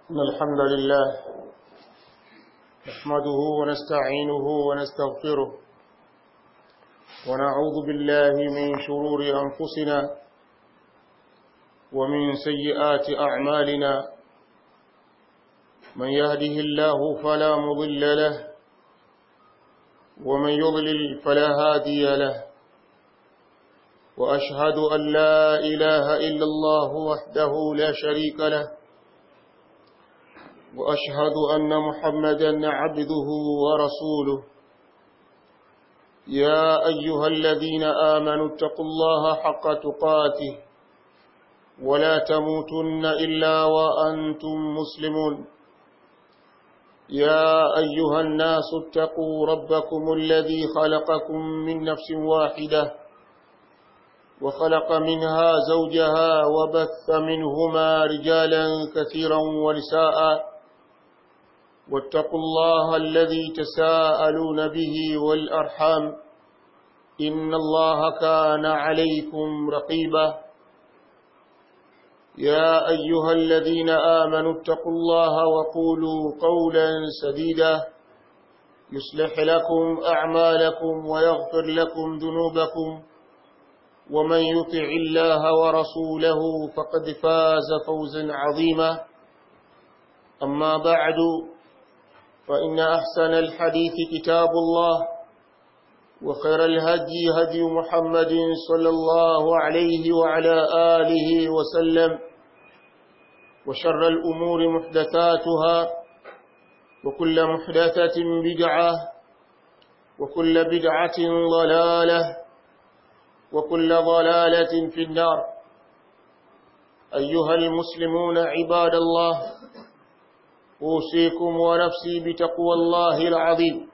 إن الحمد لله نحمده ونستعينه ونستغفره ونعوذ بالله من شرور أنفسنا ومن سيئات أعمالنا من يهده الله فلا مضل له ومن يضلل فلا هادي له وأشهد أن لا إله إلا الله وحده لا شريك له وأشهد أن محمدا عبده ورسوله يا أيها الذين آمنوا اتقوا الله حق تقاته ولا تموتن إلا وأنتم مسلمون يا أيها الناس اتقوا ربكم الذي خلقكم من نفس واحدة وخلق منها زوجها وبث منهما رجالا كثيرا ونساء واتقوا الله الذي تساءلون به والأرحام إن الله كان عليكم رقيبا يا أيها الذين آمنوا اتقوا الله وقولوا قولا سديدا يصلح لكم أعمالكم ويغفر لكم ذنوبكم ومن يطع الله ورسوله فقد فاز فوزا عظيما أما بعد فإن أحسن الحديث كتاب الله وخير الهدي هدي محمد صلى الله عليه وعلى آله وسلم وشر الأمور محدثاتها وكل محدثة بدعة وكل بدعة ضلالة وكل ضلالة في النار أيها المسلمون عباد الله أوصيكم ونفسي بتقوى الله العظيم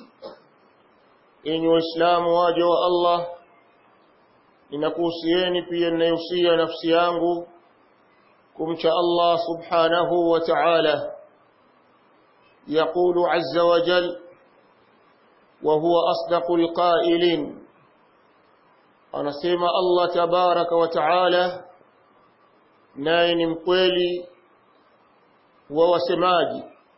إن وإسلام واجه الله ninakuhusieni pia ninayohusia nafsi yangu kumcha Allah subhanahu wa ta'ala يقول عز وجل وهو أصدق القائلين anasema Allah tabaraka wa taala naye ni mkweli wa wasemaji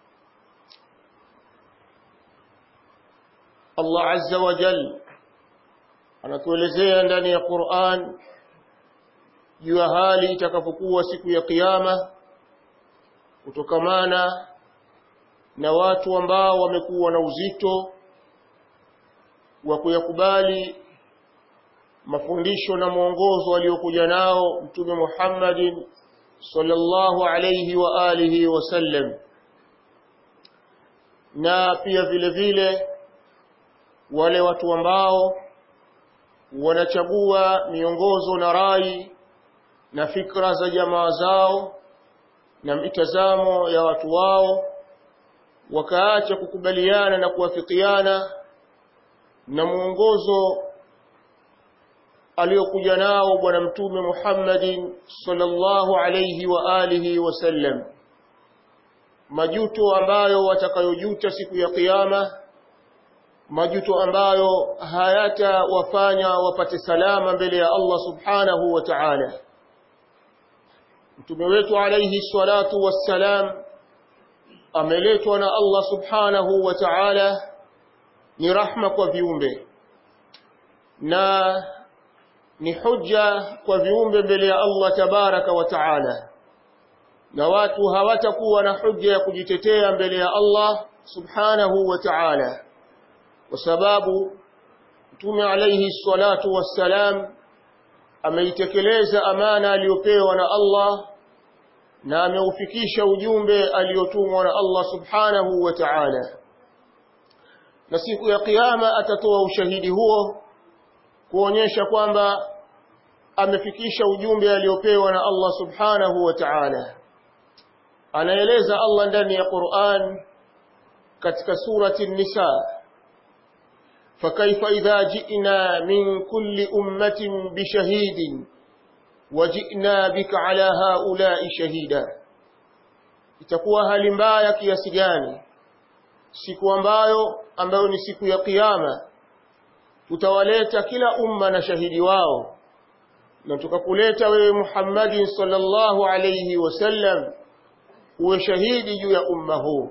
Allah azza wa jal anatuelezea ndani ya Qur'an juu ya hali itakapokuwa siku ya kiyama kutokamana na watu ambao wamekuwa na uzito wa kuyakubali mafundisho na mwongozo aliyokuja nao mtume Muhammadin sallallahu alayhi wa alihi wasallam na pia vile vile wale watu ambao wanachagua miongozo na rai na fikra za jamaa zao na mitazamo ya watu wao wakaacha kukubaliana na kuwafikiana na mwongozo aliyokuja nao bwana mtume Muhammadin sallallahu alayhi wa alihi wasallam majuto ambayo watakayojuta siku ya kiyama majuto ambayo hayatawafanya wapate salama mbele ya Allah subhanahu wa ta'ala mtume wetu alayhi salatu wassalam ameletwa na Allah subhanahu wa ta'ala ni rahma kwa viumbe na ni hujja kwa viumbe mbele ya Allah tabaraka wa taala na watu hawatakuwa na hujja ya kujitetea mbele ya Allah subhanahu wa ta'ala kwa sababu Mtume alayhi salatu wassalam ameitekeleza amana aliyopewa na Allah na ameufikisha ujumbe aliotumwa na Allah subhanahu wa ta'ala na siku ya kiyama atatoa ushahidi huo kuonyesha kwamba amefikisha ujumbe aliopewa na Allah subhanahu wa ta'ala anaeleza Allah ndani ya Qur'an katika surati an-nisa فكيف إذا جئنا من كل أمة بشهيد وجئنا بك على هؤلاء شهيدا itakuwa hali mbaya kiasi gani siku ambayo ambayo ni siku ya kiyama tutawaleta kila umma na shahidi wao na tukakuleta wewe Muhammadin sallallahu alayhi wasallam uwe shahidi juu ya umma huu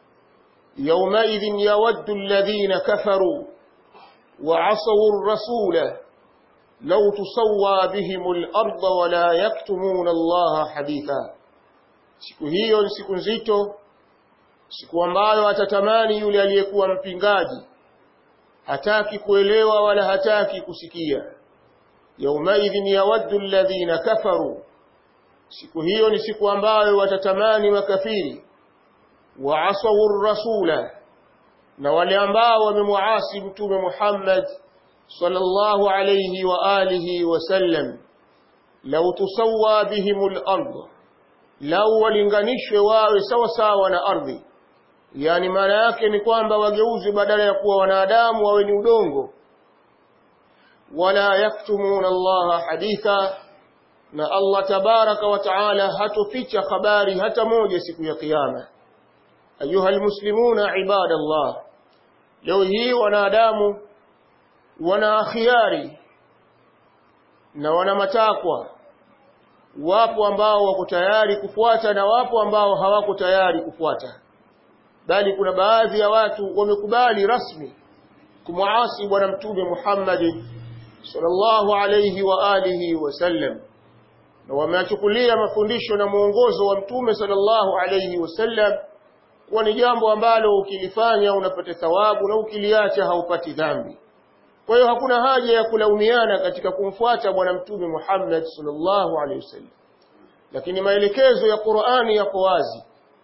yaumaidhin yawaddu alladhina kafaru وعصوا الرسول لو تسوى بهم الأرض ولا يكتمون الله حديثا siku hiyo ni siku nzito siku ambayo atatamani yule aliyekuwa mpingaji hataki kuelewa wala hataki kusikia yaumaidhin yawaddu alladhina kafaru siku hiyo ni siku ambayo watatamani makafiri waasawu rasula na wale ambao wamemuasi mtume Muhammad sallallahu alayhi wa alihi wasallam law tusawwa bihimul ard law walinganishwe wawe sawa sawa na ardhi yani maana yake ni kwamba wageuzi badala ya kuwa wanadamu wawe ni udongo wala yaktumuna Allah haditha na Allah tabaraka wa taala hatoficha habari hata moja siku ya kiyama ayuha almuslimuna ibadallah leo hii wanadamu wana khiari na wana matakwa wapo ambao wako tayari kufuata na wapo ambao hawako tayari kufuata bali kuna baadhi ya watu wamekubali rasmi kumwasi bwana mtume Muhammad sallallahu alayhi wa alihi wasallam na wameachukulia mafundisho na mwongozo wa mtume sallallahu alayhi wasallam kuwa ni jambo ambalo ukilifanya unapata thawabu na ukiliacha haupati dhambi. Kwa hiyo hakuna haja ya kulaumiana katika kumfuata bwana mtume Muhammad sallallahu alaihi wasallam. Lakini maelekezo ya Qur'ani yako wazi.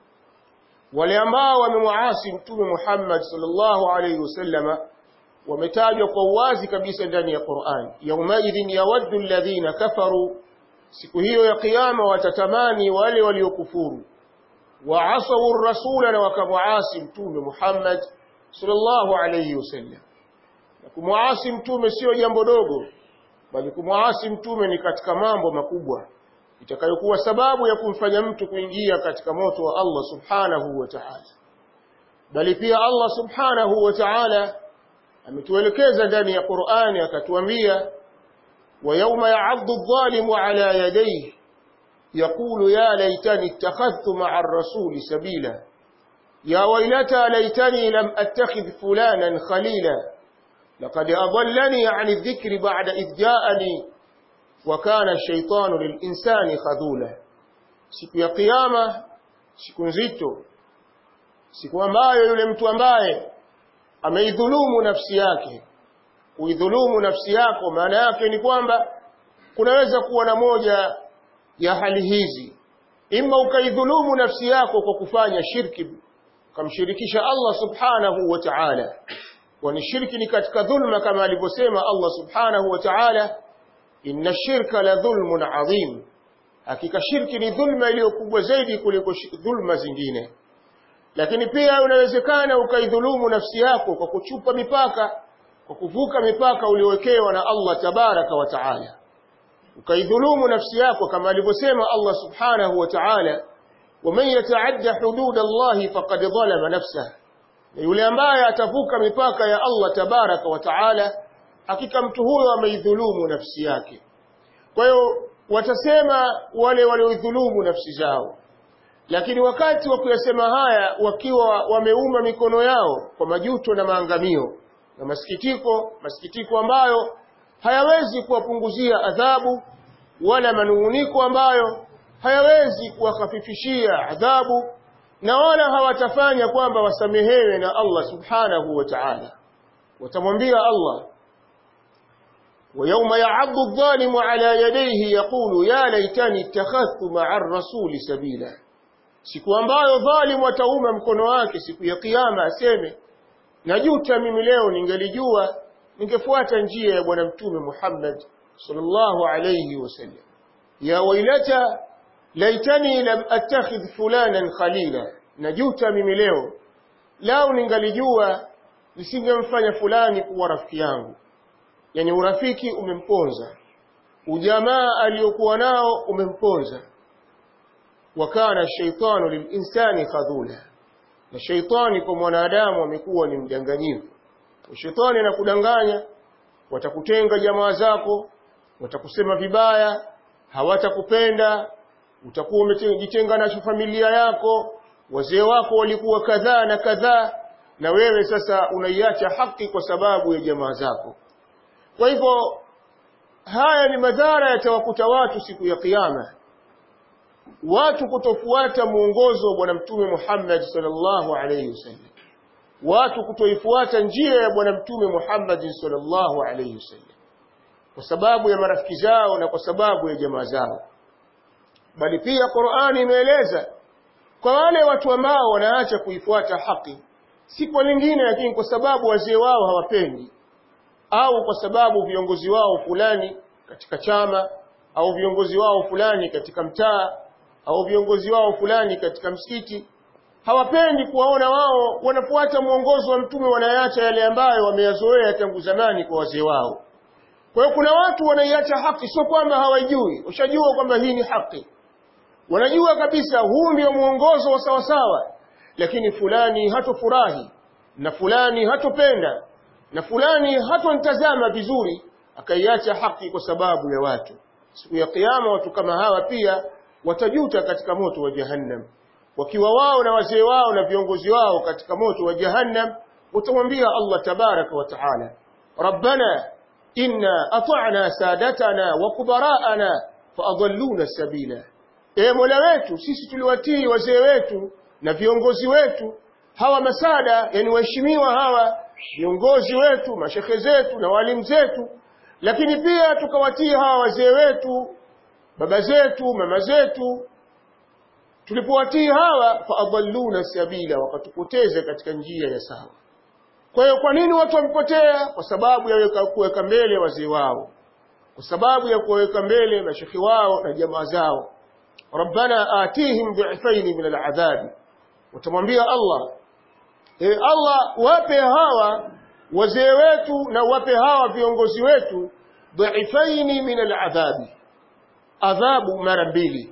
Wale ambao wamemwasi mtume Muhammad sallallahu alaihi wasallama wametajwa kwa uwazi kabisa ndani ya Qur'an. Yaumaidhin yawaddu alladhina kafaru, siku hiyo ya kiyama watatamani wale waliokufuru وعصوا الرسول وكمعاصي متوم محمد صلى الله عليه وسلم kumwasi mtume sio jambo dogo bali kumwasi mtume ni katika mambo makubwa itakayokuwa sababu ya kumfanya mtu kuingia katika moto wa Allah subhanahu wa ta'ala bali pia Allah subhanahu wa ta'ala ametuelekeza ndani ya Qur'ani akatuambia wa yawma ya'addu adh-dhalimu ala yadayhi يقول يا ليتني اتخذت مع الرسول سبيلا يا ويلتى ليتني لم أتخذ فلانا خليلا لقد أضلني عن الذكر بعد إذ جاءني وكان الشيطان للإنسان خذولا siku ya kiyama siku nzito siku ambayo yule mtu ambaye ameidhulumu nafsi yake kuidhulumu nafsi yako maana yake ni kwamba kunaweza kuwa na moja ya hali hizi ima ukaidhulumu nafsi yako kwa kufanya shirki ukamshirikisha Allah subhanahu wa ta'ala kwani shirki ni katika dhulma kama alivyosema Allah subhanahu wa ta'ala inna shirka la dhulmun adhim hakika shirki ni dhulma iliyo kubwa zaidi kuliko dhulma zingine lakini pia unawezekana ukaidhulumu nafsi yako kwa kuchupa mipaka kwa kuvuka mipaka uliowekewa na Allah tabaraka wa ta'ala ukaidhulumu nafsi yako kama alivyosema Allah subhanahu wa ta'ala waman yataadda hudud Allah faqad dhalama nafsahu yule ambaye atavuka mipaka ya Allah tabaraka wa ta'ala hakika mtu huyo ameidhulumu nafsi yake kwa hiyo watasema wale walioidhulumu nafsi zao lakini wakati wa kuyasema haya wakiwa wameuma mikono yao kwa majuto na maangamio na masikitiko masikitiko ambayo hayawezi kuwapunguzia adhabu wala manunguniko ambayo hayawezi kuwakhafifishia adhabu na wala hawatafanya kwamba wasamehewe na Allah subhanahu wa ta'ala watamwambia Allah ويوم يعض الظالم على يديه يقول يا ليتني اتخذت مع الرسول سبيلا siku ambayo dhalimu atauma mkono wake siku ya kiyama aseme najuta mimi leo ningelijua ningefuata njia ya bwana mtume Muhammad sallallahu alayhi wasallam ya wailata laitani lam attakhidh fulanan khalila najuta mimi leo lao ningalijua nisingemfanya fulani kuwa rafiki yangu yani urafiki umemponza ujamaa aliyokuwa nao umemponza wakana shaitanu lilinsani khadhula na shaitani kwa mwanadamu amekuwa ni mdanganyifu shetani anakudanganya watakutenga jamaa zako watakusema vibaya hawatakupenda utakuwa umejitenga na familia yako wazee wako walikuwa kadhaa na kadhaa na wewe sasa unaiacha haki kwa sababu ya jamaa zako kwa hivyo haya ni madhara yatawakuta watu siku ya kiyama watu kutofuata muongozo wa bwana mtume Muhammad sallallahu alayhi wasallam watu kutoifuata njia ya bwana mtume Muhammad sallallahu alayhi wasallam kwa sababu ya marafiki zao na kwa sababu ya jamaa zao bali pia Qur'ani imeeleza kwa wale watu ambao wanaacha kuifuata haki si kwa lingine lakini kwa sababu wazee wao hawapendi au kwa sababu viongozi wao fulani katika chama au viongozi wao fulani katika mtaa au viongozi wao fulani katika msikiti hawapendi kuwaona wao wanafuata mwongozo wa mtume wanayaacha yale ambayo wameyazoea tangu zamani kwa wazee wao kwa hiyo kuna watu wanaiacha haki sio kwamba hawajui washajua kwamba hii ni haki wanajua kabisa huu ndio mwongozo wa sawasawa lakini fulani hatofurahi na fulani hatopenda na fulani hatonitazama vizuri akaiacha haki kwa sababu ya watu siku ya kiyama watu kama hawa pia watajuta katika moto wa jahannam wakiwa wao na wazee wao na viongozi wao katika moto wa jahannam utamwambia Allah tabaraka wa taala rabbana inna ata'na sadatana wa kubara'ana faadalluna sabila e mola wetu sisi tuliwatii wazee wetu na viongozi wetu hawa masada yani waheshimiwa hawa viongozi wetu mashekhe zetu na walimu zetu lakini pia tukawatii hawa wazee wetu baba zetu mama zetu tulipowatii hawa faadalluna sabila wakatupoteza katika njia ya sawa kwa hiyo kwa nini watu wamepotea kwa sababu ya kuweka mbele wazee wao kwa sababu ya kuweka mbele mashekhi wao na jamaa zao rabbana atihim dhifaini min aladhabi utamwambia Allah e Allah wape hawa wazee wetu na wape hawa viongozi wetu dhifaini min aladhabi adhabu mara mbili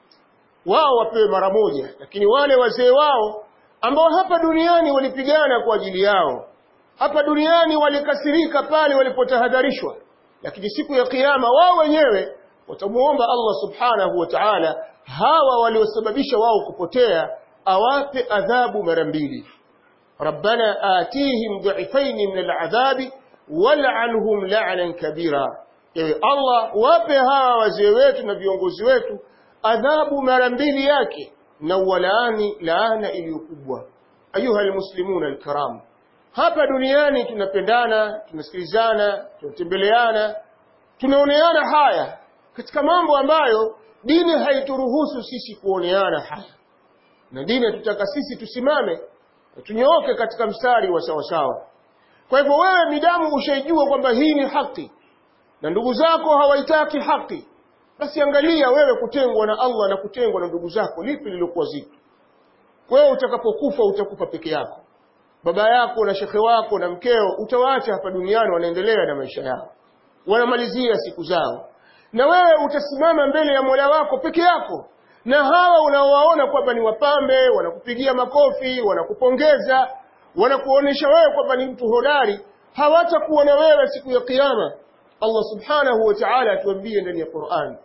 wao wapewe mara moja lakini wale wazee wao ambao hapa duniani walipigana kwa ajili yao hapa duniani walikasirika pale walipotahadharishwa lakini siku ya kiyama wao wenyewe watamuomba Allah subhanahu wa ta'ala hawa waliosababisha wao kupotea awape adhabu mara mbili rabbana atihim dhifain min al'adhabi wal'anhum la'nan kabira ewe Allah wape hawa wazee wetu na viongozi wetu adhabu mara mbili yake na walaani laana iliyokubwa ayuha almuslimuna alkiram hapa duniani tunapendana tunasikilizana tunatembeleana tunaoneana haya katika mambo ambayo dini haituruhusu sisi kuoneana haya na dini tutaka sisi tusimame na tunyooke katika mstari wa sawasawa kwa hivyo wewe midamu ushaijua kwamba hii ni haki na ndugu zako hawaitaki haki basi angalia wewe kutengwa na Allah na kutengwa na ndugu zako lipi lilokuwa zito wewe utakapokufa utakufa peke yako baba yako na shekhe wako na mkeo utawaacha hapa duniani wanaendelea na maisha yao wanamalizia siku zao na wewe utasimama mbele ya Mola wako peke yako na hawa unaowaona kwamba ni wapambe wanakupigia makofi wanakupongeza wanakuonesha wewe kwamba ni mtu hodari hawatakuwa na wewe siku ya kiyama Allah subhanahu wa ta'ala atuambie ndani ya Qur'an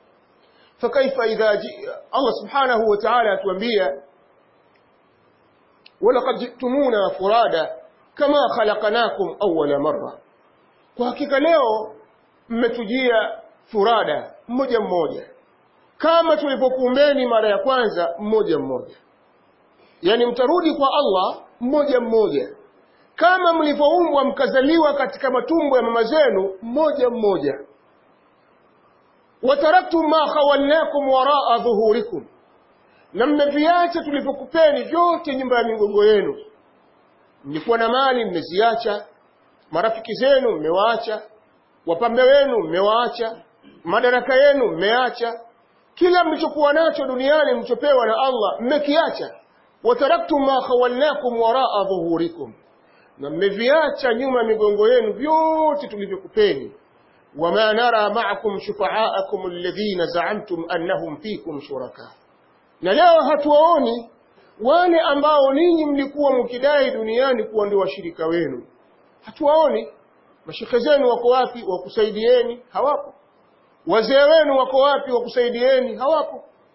fakaifa idha Allah subhanahu wa ta'ala atuambia ولقد جئتمونا فرادا كما خلقناكم أول مرة kwa hakika leo mmetujia furada mmoja mmoja kama tulipokuumbeni mara ya kwanza mmoja mmoja yani mtarudi kwa Allah mmoja mmoja kama mlivyoumbwa mkazaliwa katika matumbo ya mama zenu mmoja mmoja wataraktum ma khawalnakum waraa dhuhurikum na mmeviacha tulivyokupeni vyote nyumba ya migongo yenu mlikuwa na mali mmeziacha marafiki zenu mmewaacha wapambe wenu mmewaacha madaraka yenu mmeacha kila mlichokuwa nacho duniani mlichopewa na Allah mmekiacha wataraktum ma khawalnakum waraa dhuhurikum na mmeviacha nyuma migongo yenu vyote tulivyokupeni wama nara ma'akum shufa'akum alladhina za'amtum annahum fikum shuraka na leo hatuwaoni wale ambao ninyi mlikuwa mkidai duniani kuwa ndio washirika wenu hatuwaoni mashekhe zenu wako wapi wakusaidieni hawapo wazee wenu wako wapi wakusaidieni hawapo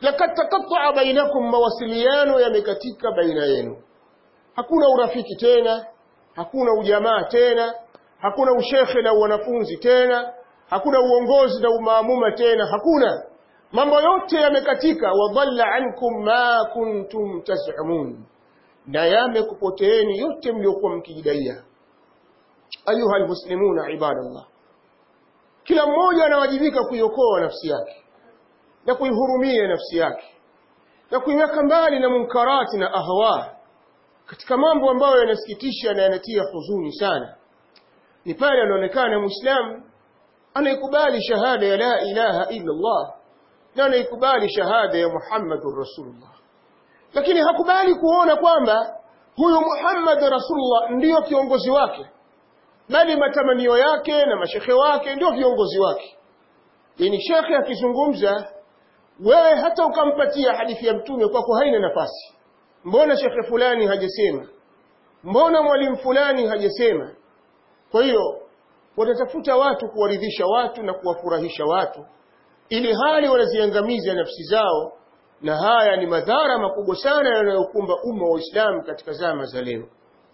lakad taqatta'a bainakum mawasiliano yamekatika baina yenu hakuna urafiki tena hakuna ujamaa tena hakuna ushekhe na wanafunzi tena hakuna uongozi na umaamuma tena hakuna mambo yote yamekatika wadalla ankum ma kuntum tazumun na yamekupoteeni yote mliokuwa mkijidaia ayuha almuslimuna ibadallah kila mmoja anawajibika kuiokoa nafsi yake na kuihurumia nafsi yake na kuiweka mbali na munkarati na ahwa katika mambo ambayo yanasikitisha na yanatia huzuni sana ni pale anaonekana muislamu anaikubali shahada ya la ilaha illa Allah na anaikubali shahada ya Muhammadur Rasulullah lakini hakubali kuona kwamba huyu Muhammad Rasulullah ndiyo kiongozi wake bali matamanio yake na mashekhe wake ndio viongozi wake yani shekhe akizungumza wewe hata ukampatia hadithi ya mtume kwako haina nafasi mbona shekhe fulani hajasema mbona mwalimu fulani hajasema kwa hiyo watatafuta watu kuwaridhisha watu na kuwafurahisha watu ili hali wanaziangamiza nafsi zao na haya ni madhara makubwa sana yanayokumba umma wa Uislamu katika zama za leo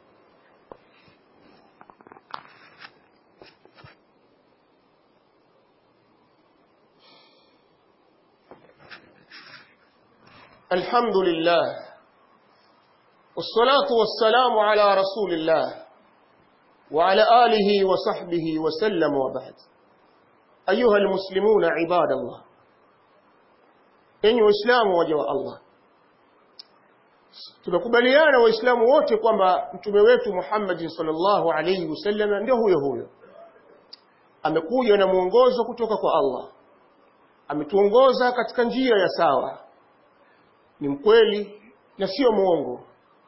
الحمد لله والصلاة والسلام على رسول الله وعلى آله وصحبه وسلم وبعد أيها المسلمون عباد الله إن إسلام وجه الله tunakubaliana waislamu wote kwamba mtume wetu Muhammad sallallahu alayhi wasallam ndio huyo huyo amekuja na mwongozo kutoka kwa Allah ametuongoza katika njia ya sawa ni mkweli na sio muongo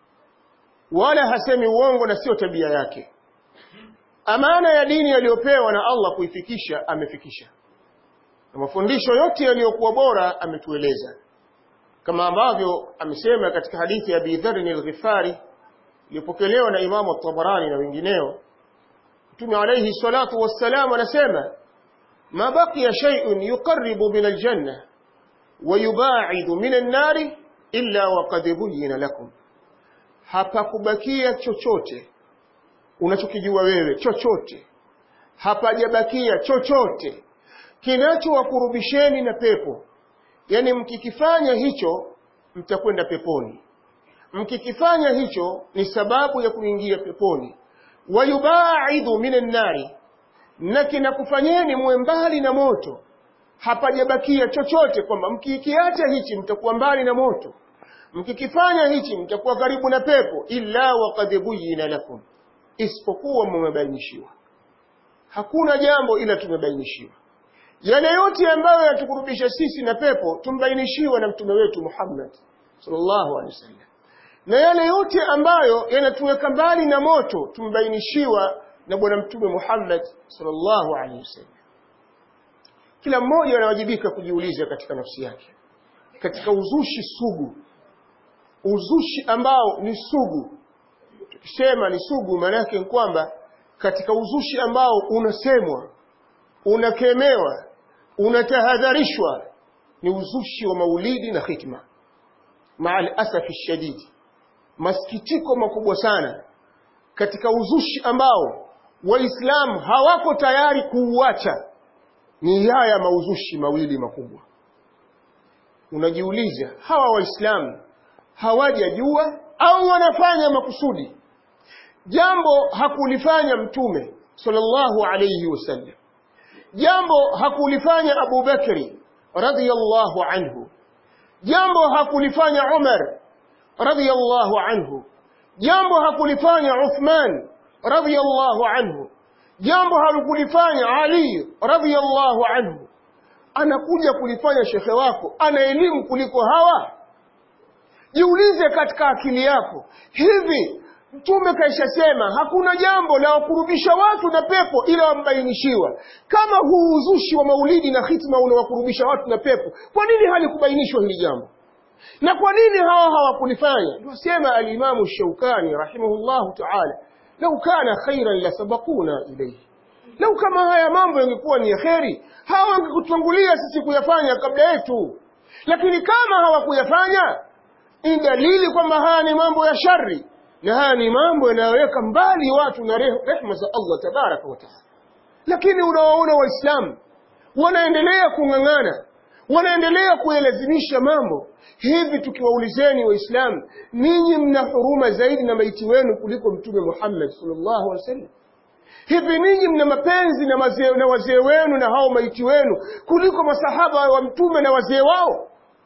wala hasemi uongo na sio tabia yake amana ya dini aliyopewa na Allah kuifikisha amefikisha na mafundisho yote yaliyokuwa bora ametueleza kama ambavyo amesema katika hadithi ya Abi Dharr al-Ghifari iliyopokelewa na Imamu at-Tabarani na wengineo Mtume alayhi salatu wassalam anasema ma baqiya shay'un yuqarribu min al-janna wa yubaidu min an-nari illa waqad buyyina lakum hapakubakia chochote unachokijua wewe chochote hapajabakia chochote kinachowakurubisheni na pepo yani mkikifanya hicho mtakwenda peponi mkikifanya hicho ni sababu ya kuingia peponi wayubaidu minan nari na kinakufanyeni muwe mbali na moto hapajabakia chochote kwamba mkikiacha hichi mtakuwa mbali na moto mkikifanya hichi mtakuwa karibu na pepo illa waqad buyyina lakum isipokuwa mmebainishiwa hakuna jambo ila tumebainishiwa yale yote ambayo yatukurubisha sisi na pepo tumbainishiwa na mtume wetu Muhammad sallallahu alaihi wasallam na yale yote ambayo yanatuweka mbali na moto tumbainishiwa na bwana mtume Muhammad sallallahu alaihi wasallam kila mmoja anawajibika kujiuliza katika nafsi yake katika uzushi sugu uzushi ambao ni sugu tukisema ni sugu maana yake ni kwamba katika uzushi ambao unasemwa unakemewa unatahadharishwa ni uzushi wa maulidi na khitma maal asafi shadidi masikitiko makubwa sana katika uzushi ambao waislamu hawako tayari kuuacha ni haya mauzushi mawili makubwa unajiuliza hawa waislamu hawajajua au wanafanya makusudi jambo hakulifanya mtume sallallahu alayhi wasallam jambo hakulifanya Abu Bakri radhiyallahu anhu jambo hakulifanya Umar radhiyallahu anhu jambo hakulifanya Uthman radhiyallahu anhu jambo hakulifanya Ali radhiyallahu anhu anakuja kulifanya shekhe wako ana elimu kuliko hawa jiulize katika akili yako hivi Mtume kaishasema hakuna jambo la wakurubisha watu na pepo ila wambainishiwa. Kama huu uzushi wa maulidi na hitma unawakurubisha watu na pepo, kwa nini halikubainishwa hili jambo? Na kwa nini hawa hawakulifanya? Ndio alimamu Shaukani rahimahullahu ta'ala, lau kana khairan la sabaquna ilayhi, lau kama haya mambo yangekuwa ni kheri, hawa wangekutangulia sisi kuyafanya kabla yetu. lakini kama hawakuyafanya ni dalili kwamba haya ni mambo ya shari na haya ni mambo yanayoweka mbali watu na rehma za Allah tabaraka wa taala lakini unawaona waislamu wanaendelea kung'ang'ana wanaendelea kuyalazimisha mambo hivi tukiwaulizeni waislamu ninyi mna huruma zaidi na maiti wenu kuliko mtume Muhammad sallallahu alaihi wasallam hivi ninyi mna mapenzi na, mazee, na wazee wenu na hao maiti wenu kuliko masahaba wa mtume na wazee wao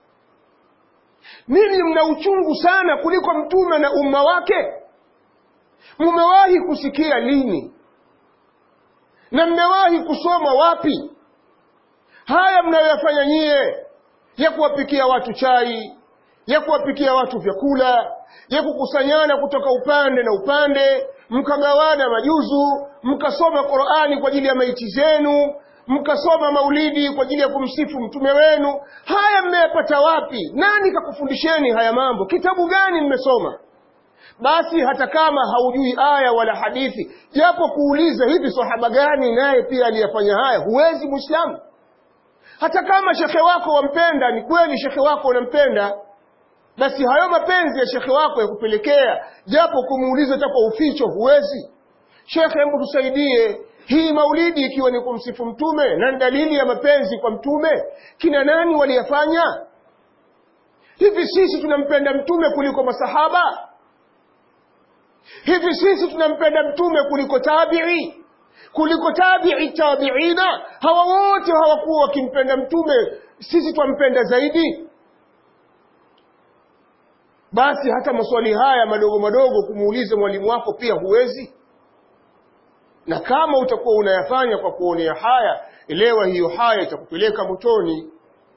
ninyi mna uchungu sana kuliko mtume na umma wake mmewahi kusikia lini na mmewahi kusoma wapi haya mnayoyafanya nyie ya kuwapikia watu chai ya kuwapikia watu vyakula ya kukusanyana kutoka upande na upande mkagawana majuzu mkasoma Qur'ani kwa ajili ya maiti zenu mkasoma maulidi kwa ajili ya kumsifu mtume wenu haya mmeyapata wapi nani kakufundisheni haya mambo kitabu gani mmesoma basi hata kama haujui aya wala hadithi japo kuuliza hivi sahaba gani naye pia aliyafanya haya huwezi muislamu hata kama shekhe wako wampenda ni kweli shekhe wako unampenda basi hayo mapenzi ya shekhe wako ya kupelekea japo kumuuliza hata kwa uficho huwezi shekhe hebu tusaidie hii maulidi ikiwa ni kumsifu mtume na dalili ya mapenzi kwa mtume kina nani waliyafanya hivi sisi tunampenda mtume kuliko masahaba hivi sisi tunampenda mtume kuliko tabi'i kuliko tabi'i tabi'ina hawa wote hawakuwa wakimpenda mtume sisi twampenda zaidi basi hata maswali haya madogo madogo kumuuliza mwalimu wako pia huwezi na kama utakuwa unayafanya kwa kuonea haya elewa hiyo haya itakupeleka motoni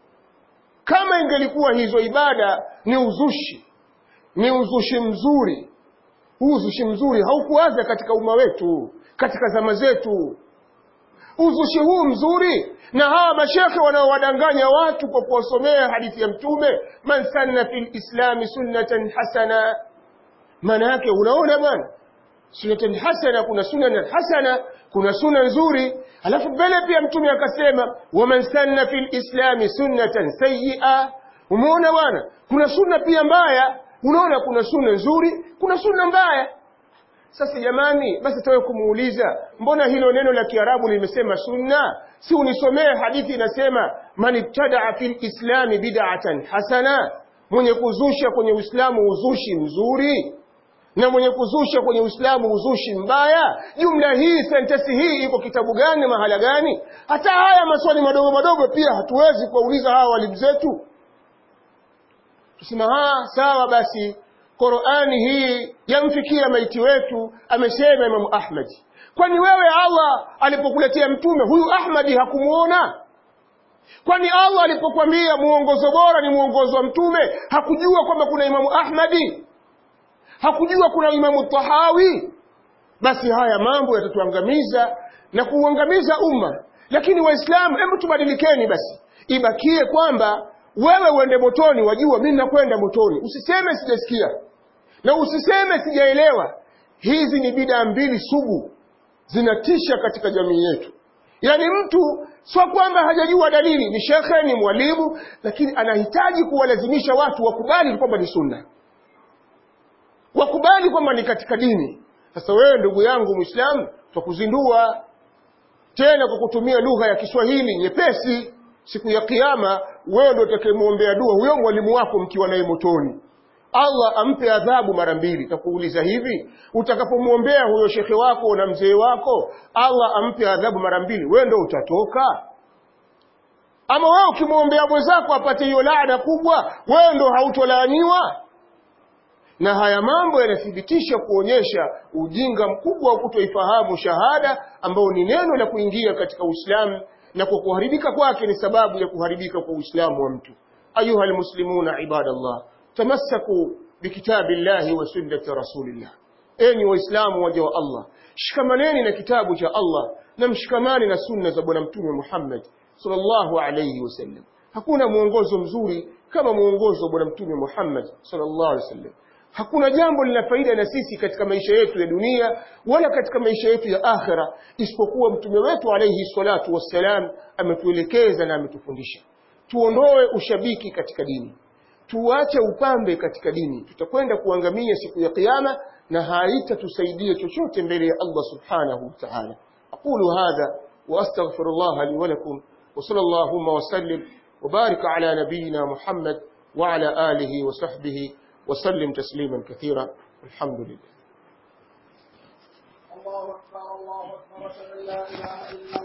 kama ingelikuwa hizo ibada ni uzushi ni uzushi mzuri huu uzushi mzuri haukuanza katika umma wetu katika zama zetu uzushi huu mzuri na hawa mashekhe wanaowadanganya watu kwa kuwasomea hadithi ya mtume man sanna fil islami sunnatan hasana maana yake unaona bwana sunnatan hasana kuna sunan hasana kuna suna nzuri alafu mbele pia mtume akasema waman sanna fil islami sunnatan sayyi'a umeona bwana kuna sunna pia mbaya unaona kuna sunna nzuri kuna sunna mbaya sasa jamani basi tawe kumuuliza mbona hilo neno la kiarabu limesema sunna si unisomee hadithi inasema man ibtadaa fil islami bid'atan hasana mwenye kuzusha kwenye uislamu uzushi mzuri na mwenye kuzusha kwenye uislamu uzushi mbaya jumla hii sentensi hii iko kitabu gani mahala gani hata haya maswali madogo madogo pia hatuwezi kuwauliza hawa walimu zetu tusema ha sawa basi Qur'ani hii yamfikia maiti wetu amesema Imam Ahmad kwani wewe Allah alipokuletea mtume huyu Ahmadi hakumuona kwani Allah alipokuambia muongozo bora ni muongozo wa mtume hakujua kwamba kuna Imamu Ahmadi hakujua kuna Imamu Tahawi basi haya mambo yatatuangamiza na kuuangamiza umma lakini waislamu hebu tubadilikeni basi ibakie kwamba wewe uende motoni wajua mimi nakwenda motoni usiseme sijasikia na usiseme sijaelewa hizi ni bidaa mbili sugu zinatisha katika jamii yetu yaani mtu sio kwamba hajajua dalili ni shekhe ni mwalimu lakini anahitaji kuwalazimisha watu wakubali kwamba ni sunna wakubali kwamba ni katika dini sasa wewe ndugu yangu mwislamu twakuzindua tena kwa kutumia lugha ya kiswahili nyepesi siku ya kiyama wewe ndio utakayemwombea dua huyo mwalimu wako mkiwa naye motoni Allah ampe adhabu mara mbili takuuliza hivi utakapomwombea huyo shekhe wako na mzee wako Allah ampe adhabu mara mbili wewe ndio utatoka ama wewe ukimwombea mwenzako apate hiyo laana kubwa wewe ndio hautolaaniwa na haya mambo yanathibitisha kuonyesha ujinga mkubwa wa kutoifahamu shahada ambao ni neno la kuingia katika Uislamu na kwa kuharibika kwake ni sababu ya kuharibika kwa Uislamu wa mtu ayuha almuslimuna ibadallah tamassaku bikitabillahi wa sunnati rasulillah enyi waislamu waja wa Allah shikamaneni na kitabu cha Allah na mshikamani na sunna za bwana mtume Muhammad sallallahu alayhi wasallam hakuna mwongozo mzuri kama mwongozo wa bwana mtume Muhammad sallallahu alayhi wasallam hakuna jambo lina faida na sisi katika maisha yetu ya dunia wala katika maisha yetu ya akhira isipokuwa mtume wetu alayhi salatu wassalam ametuelekeza na ametufundisha tuondoe ushabiki katika dini tuache upambe katika dini tutakwenda kuangamia siku ya kiyama na haitatusaidia chochote mbele ya Allah subhanahu wa ta'ala aqulu hadha wa astaghfirullah li wa lakum wa sallallahu wa sallim wa barik ala nabiyyina Muhammad wa ala alihi wa sahbihi wa sallim tasliman kathira alhamdulillah الله أكبر الله أكبر أشهد أن لا إله إلا